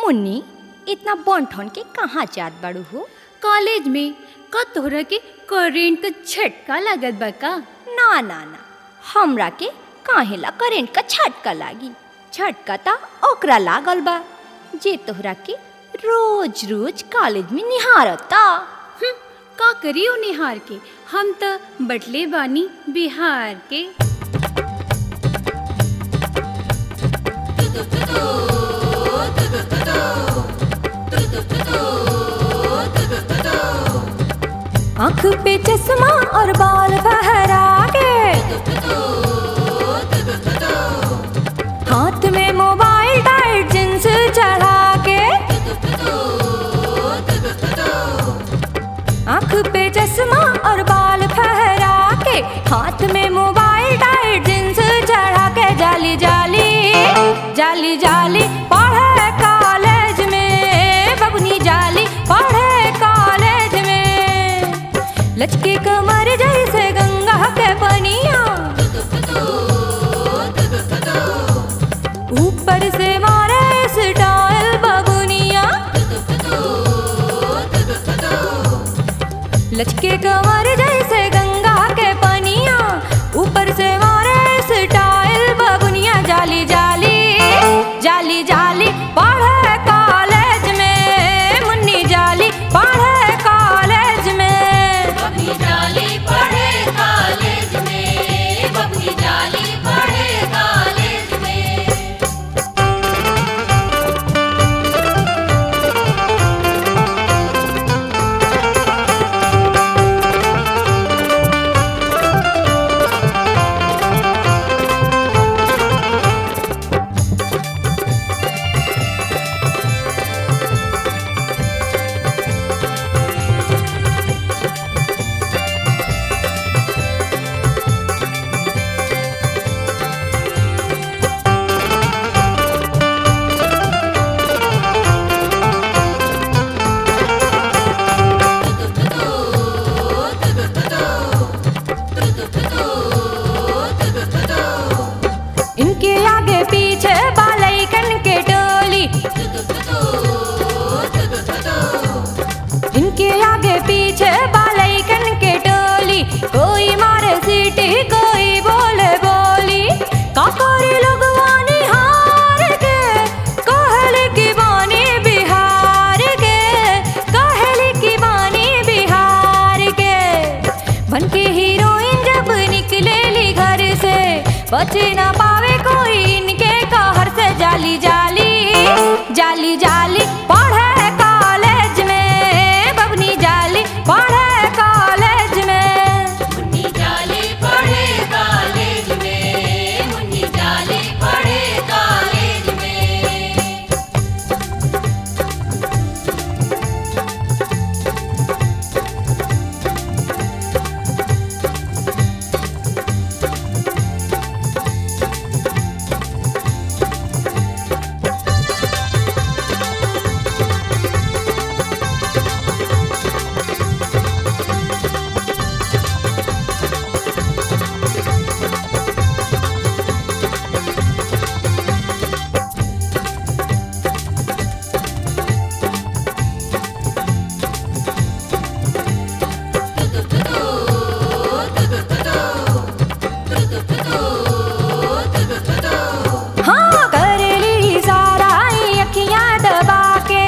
मुन्नी इतना बॉन्ठन के कहाँ जात बाड़ू हो कॉलेज में का तोहरा के करेंट का झटका लागत बा का ना ना ना हमरा के काहेला करेंट का झटका लागी झटका ता ओकरा लागल बा जे तोहरा के रोज रोज कॉलेज में निहारता हम्म, का करियो निहार के हम त बटले बानी बिहार के आँख पे चश्मा और बाल बहरा के हाथ में मोबाइल टाइट जींस चढ़ा के आँख पे चश्मा और बाल फहरा के हाथ में मोबाइल टाइट जींस चढ़ा के जाली जाली जाली जाली पढ़े कॉलेज में बबनी जाली पढ़े कॉलेज में लचके कमर जैसे गंगा के पनिया ऊपर से मारे स्टाइल बबुनिया लचके कमर जैसे गंगा के पनिया ऊपर से मारे स्टाइल बबुनिया जाली जाली जाली जाली पढ़े कॉलेज में मुन्नी जाली पढ़े कॉलेज में बबनी जाली पढ़े कॉलेज में बबनी जाली पढ़े कॉलेज में इनके आगे पीछे बालैकन के टोली इनके आगे पीछे बालैकन के टोली कोई मारे सीटी कोई बोले बोली काकोरी लोगवानी हार के कहली की बानी बिहार के कहली की बानी बिहार के बन के हीरोइन जब निकलेली घर से बच ना पावे कोई इनके कहर से जाली जाली जाली जाली पढ़े कॉलेज में बबनी जाली पढ़े कॉलेज में मुन्नी जाली पढ़े कॉलेज में मुन्नी जाली पढ़े कॉलेज में हाँ करेली सारा अखियां दबा के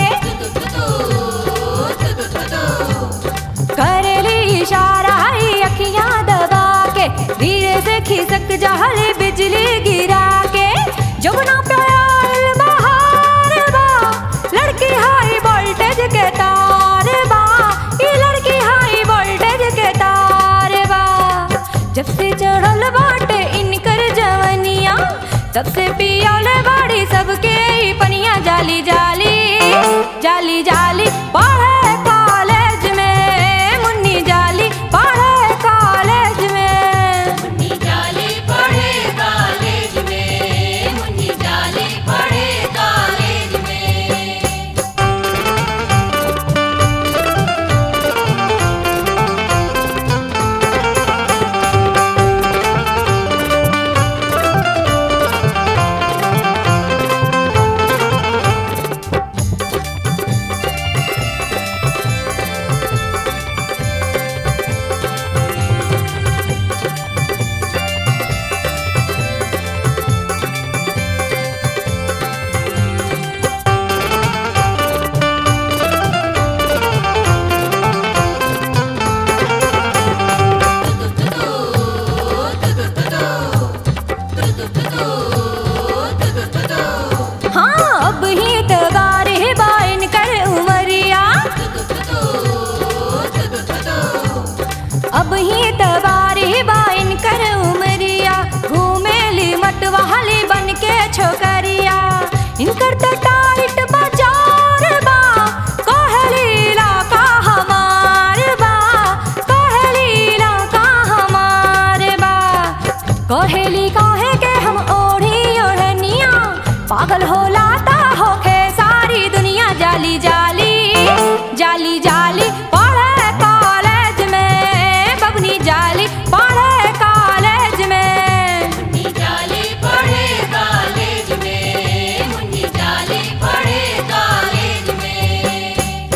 करेली इशारा अखियां दबा के धीरे से खिसक जहल बिजली गिरा के जमुना प्याल बहार बा लड़की हाई वोल्टेज के तार बा ये लड़की हाई वोल्टेज के तार बा जब से चढ़ल बाटे इनकर जवनिया तब से पियाले बाड़ी सबके ई पनिया जाली जाली जाली जाली पढ़े कॉलेज में मुन्नी जाली पढ़े कॉलेज में मुन्नी जाली पढ़े कॉलेज में मुन्नी जाली पढ़े कॉलेज में हाँ ही तगार बाइन कर उमरिया अब ही तगार बाइन कर उमरिया घूमेली मतवाली बन के छोकरिया इनकर त टाइट बाजार बा कहलीला का हमार बा कहलीला का हमार बा कहेली काहे के हम ओढ़ी ओढ़निया पागल होला ता होखे सारी दुनिया जाली जाली जाली जाली पढ़े कॉलेज में बबनी जाली पढ़े कॉलेज में मुन्नी जाली पढ़े कॉलेज में मुन्नी जाली पढ़े कॉलेज में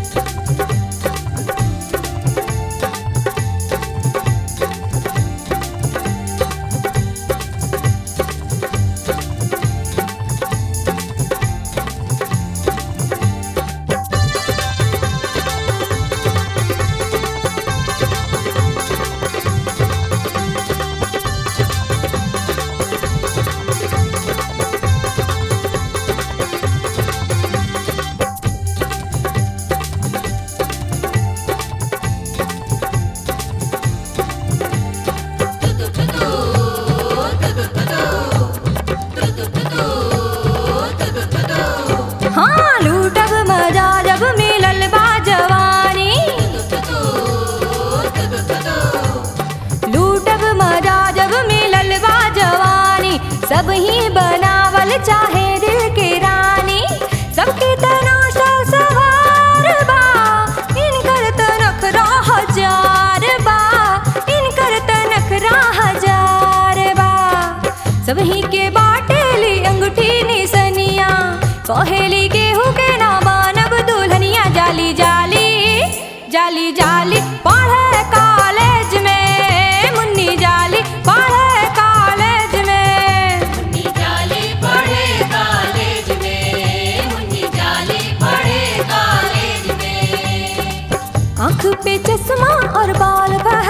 हाँ लूटब मजा जब मिलल बा जवानी लूटब मजा जब मिलल बा जवानी सब ही बनावल चाहे दिल के रानी सबके तनाशा सवार बा इनकर तनख हजार बा इनकर तनख हजार बा सबही के बाटेली अंगूठी निसनिया कहेली गेहूं के ना मानब दुल्हनिया जाली जाली जाली जाली पढ़े कॉलेज में मुन्नी जाली पढ़े कॉलेज में मुन्नी जाली पढ़े कॉलेज में मुन्नी जाली पढ़े कॉलेज में आँख पे चश्मा और बाल बा